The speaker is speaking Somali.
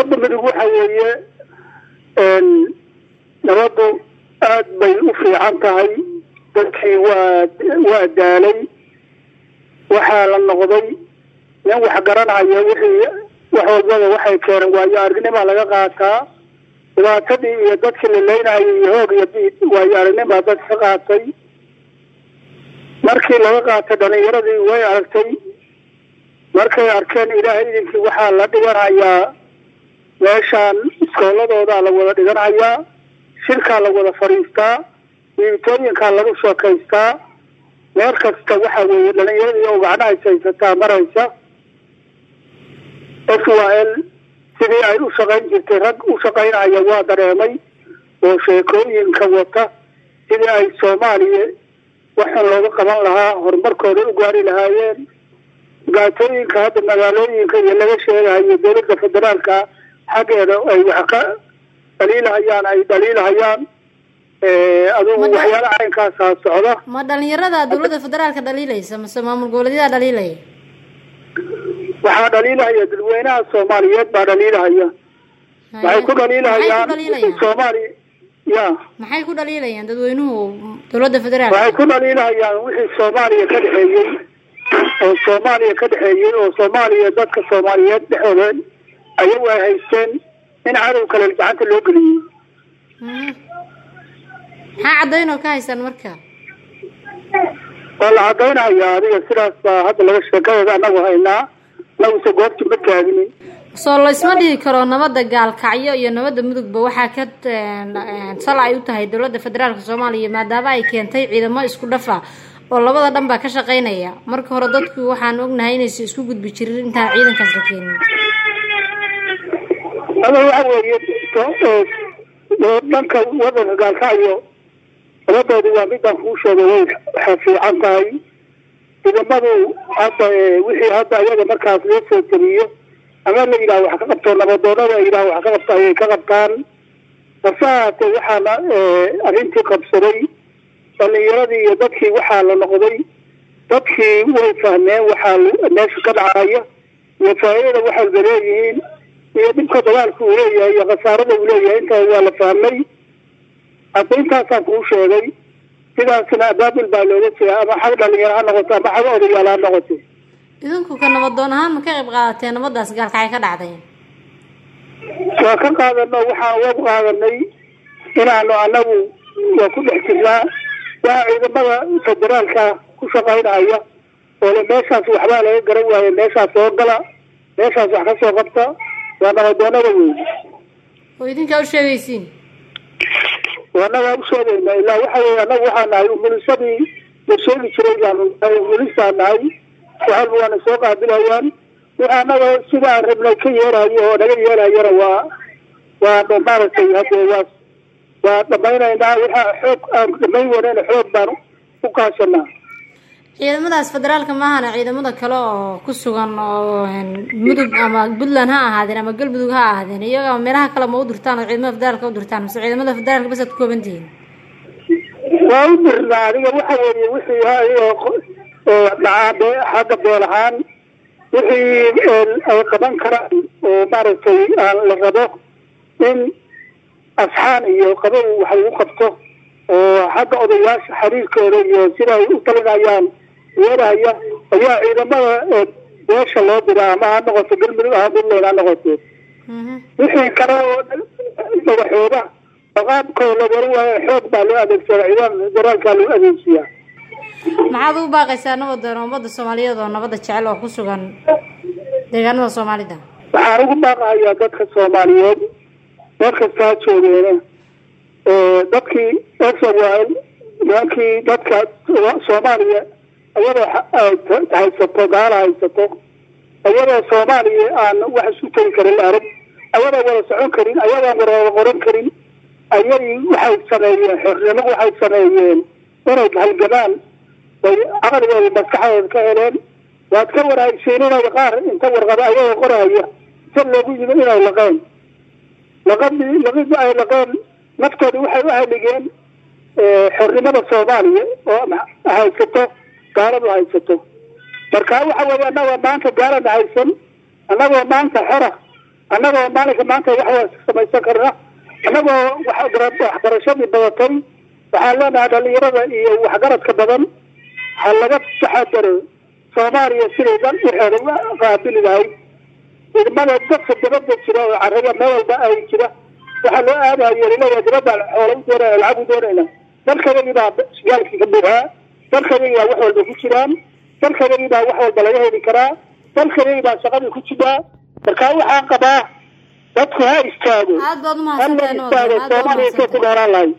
nabadda midug waxa weeye nabaddu aad bay u fiican tahay dadkii waa waa daalay waxaa la noqday nin wax garanaya wixii wax walbaba waxay keeneen waayo aragnima laga qaataa dhibaatadii iyo dadkii la leynayay iyo hoog iyo biid waayo aragnima dad ka qaatay markii laga qaatay dhalinyaradii way aragtay markay arkeen ilaahay idinkii waxaa la dhiganayaa meeshaan iskooladoodaa la wada dhiganayaa shirkaa la wada fadhiistaa diibitooyinkaa lagu sheekaystaa meel kasta waxa weeye dhalinyaradii oo gacnaha haysataa maraysa s y l sidii ay u shaqayn jirtay rag u shaqaynaya waa dareemay oo sheekooyinka wata sidii ay soomaaliya waxaan looga qaban lahaa horumarkooda u gaari lahaayeen dhibaatooyinka hadda magaalooyinka iyo laga sheegahayo dowladda federaalka xaggeeda ay wax ka dhaliilahayaan ay dhaliilahayaan adugu waxyaala caynkaasaa socda ma dhalinyarada dowladda federaalka dhaliilaysa mase maamul goboleedyada dhaliilaya waxaa dhaliilahaya dadweynaha soomaaliyeed baa dhaliilahaya waxay ku dhaliilahayaan soomaali ya maxay ku dhaliilayaan dadweynuhu dowladda federaalka waxay ku dhaliilahayaan wixii soomaaliya ka dhexeeyey oo soomaaliya ka dhexeeyey oo soomaaliya dadka soomaaliyeed dhexooda ayagu ay haysteen in cadow kale gacanta loo geliyey maxaa caddayn oo ka haysaan marka waa la caddaynaya adiga sidaas baa hadda laga sheekadeeda anagu haynaa anaguse goobti ma taaginin soo laysma dhihi karo nabadda gaalkacyo iyo nabadda mudugba waxaa ka sal ay u tahay dowladda federaalka soomaaliya maadaama ay keentay ciidamo isku dhafa oo labada dhan baa ka shaqaynaya marka hore dadku waxaan ognahay inaysa isku gudbi jirin intaan ciidankaas la keenin ada waxa weeye dhanka wadanka gaalkacyo nabadoodu waa midaan kuu sheegay way waxay fiican tahay ciidamadu hadda wixii hadda ayaga markaas loo soo teliyo ama la yidhaha wax ka qabto nabadoonada ay yidhaha wax ka qabto ayay ka qabtaan balse haatee waxaana arrintii qabsaday dhalinyaradii iyo dadkii waxaa la noqday dadkii way fahmeen waxaa meesha ka dhacaya iyo faa'iidada waxayba leeyihiin iyo dhibka dagaalka uu leeyahay iyo khasaarada uu leeyahay intaa waa la fahmay hadda intaasaan kuu sheegay sidaasna abaabul baa looga jeeda ama xag dhalinyaro ha noqoto ama xag odayaal ha noqoto idinku ka nabadoon ahaan ma ka qayb qaadateen nabadaas gaalkacay ka dhacday waa ka qaadano waxaan uga qaadanay inaanu anagu waa ku dhex jirnaa waa ciidamada federaalka ku shaqaynaya oo le meeshaas waxbaa laga garan waaye meeshaas soo gala meeshaas wax ka soo qabta waa nabadoonada wey oo idinkaa u sheegaysiin anagaa u sheegayna ilaa waxa weye anagu waxaa nahay umulisadii la sheegi jiray baanu nahay umulisaa nahay waxalba waana soo qaabilayaan wix anaga sida aan rabnay ka yeerayo oo naga yeerayana waa waa maaragtay hadde waa waa dhamaynaynaa waxa xoog aan dhamayn wanayna xoog baan u kaashanaa ciidamadaas federaalka maahana ciidamada kale oo ku sugan oo mudug ama puntland ha ahaadeen ama galmudug ha ahaadeen iyaga meelaha kale ma u dirtaan oo ciidamada federaalka u dirtaan mase ciidamada federaalka bas aad ku kooban tihiin waa u dirnaa adiga waxa weeye wixii dhacaa be xagga beel ahaan wixii ay qaban karaan oo maaragtay aan la rabo in asxaan iyo qabow wax lagu qabto oo xagga odayaasha xiriirkooda iyo sida ay u talinayaan weerahaya ayaa ciidamada beesha loo diraa ama ha noqoto galmudug aha puntland ha noqoto wixii kale oo madaxooda maqaamkooda la wara waayo xoog baa loo adeegsada ciidamada federaalka loo adeegsiyaa maxaad ugu baaqaysaa nabadoon ummadda soomaaliyeed oo nabadda jecel oo ku sugan deegaanada soomaalida waxaan ugu baaqahayaa dadka soomaaliyeed meel kasta ha joogeena dadkii esawal nimankii dadka soomaaliya ayadoo haysato gaala haysato ayadoo soomaaliya aan wax isu tegi karin la arag ayadoo wada socon karin ayadaan wada qoran karin ayay waxay sameeyeen xornimo waxay sameeyeen inay halgamaan bay caqligooda maskaxdooda ka heleen waad ka wanaagsiin inay qaar inta warqaba ayagoo qoraya si loogu yimi inay laqeen laqadii laqidii ay laqeen naftooda waxay u haligeen xornimada soomaaliya oo haysato gaaladu haysato marka waxa weeye annagoo maanta gaalana haysan annagoo maanta xora annagoo maalinka maanta wax samaysan karna annagoo waxbarashadii badatay waxaan leenahay dhalinyarada iyo waxgaradka badan ha laga taxadaro soomaaliya siday dan waxeeda qaabili lahayd ciidamada dadka dabada jira oo carrada meel walba ay jira waxaa loo aadayo laleeyahay dibadda xoola u doonayna lacag u doonayna dalkayagii baa gaalkii ka buuxaa dalkayagii baa wax walba ku jiraan dalkayagii baa wax walba laga heli karaa dalkayagii baa shaqadii ku jiraa markaa waxaan qabaa dadku ha istaago aad baad ha la umahadsantahay istaago aad baad soomaaliya intay ku umahadsantahay dheeraan lahayd